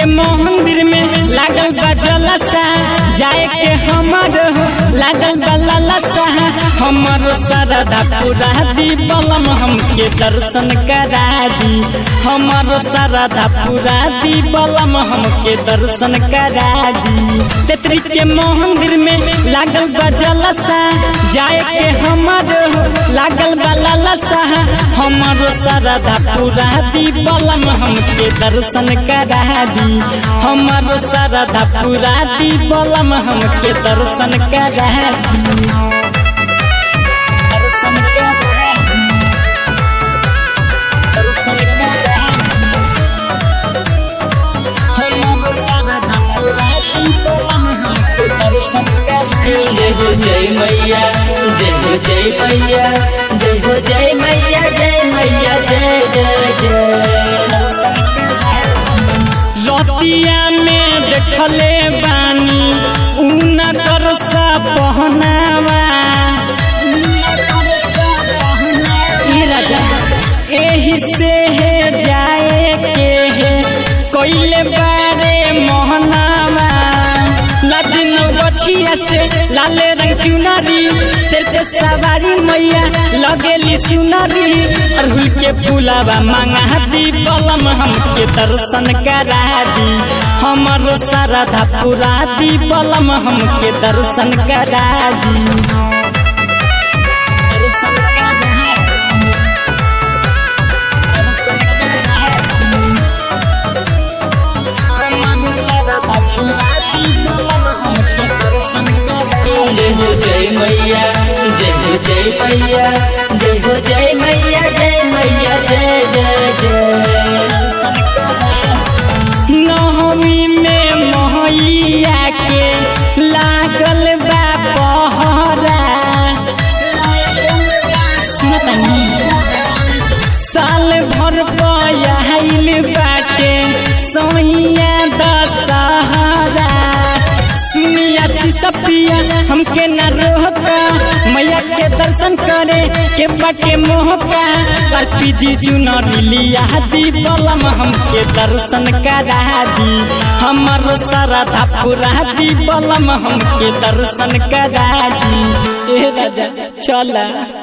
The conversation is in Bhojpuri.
के मंदिर में लागल बा जलसा जाए के हमर हो लागल बा ललसा हमर सरदा पूरा दी बलम हमके दर्शन करा दी हमर सरदा पूरा दी बलम हमके दर्शन करा दी तेतरी के मंदिर में लागल बा जलसा जाए के हमर हो लागल बा ललसा हमर सरदा पूरा दी बलम हमके दर्शन करा दी हमर सरदा पूरा दी बलम हमके दर्शन करा दी दर्शन करा दी दर्शन करा दी हमर सरदा पूरा दी बलम हमके दर्शन करा दी जय हो जय मैया जय हो जय मैया जय हो जय मैया जय मैया जय जय जय रतिया में देखले बानी ऊन करसा पहनावा ए राजा एही से है जाए के है कोइले बारे मोहनावा लादिन बछिया से लाले रंग चुनरी सिर पे सवारी मैया लगेली सुनरी अरहुल के फूलावा मांगा दी बलम हमके दर्शन करा दी हमर सरधा पूरा दी बलम हमके दर्शन करा दी दर्शन करा दी। दर्शन करा दी। हमर सरधा पूरा दी बलम हमके दर्शन करा दी। जय हो जय मैया जय हो जय मैया जय हो जय मैया जय मैया जय जय जय नवमी में महैया के लागल बा पहरा सुनतनी साल भर पयाइल बाटे सोहिया दशहरा सुनिया सपिया हमके न रोका मैया के दर्शन करे के बाटे मोहका कल्पी जी चुनरी लिया दी बलम हमके दर्शन करा दी हमर सरधा पूरा दी बलम हमके दर्शन करा दी ए राजा चला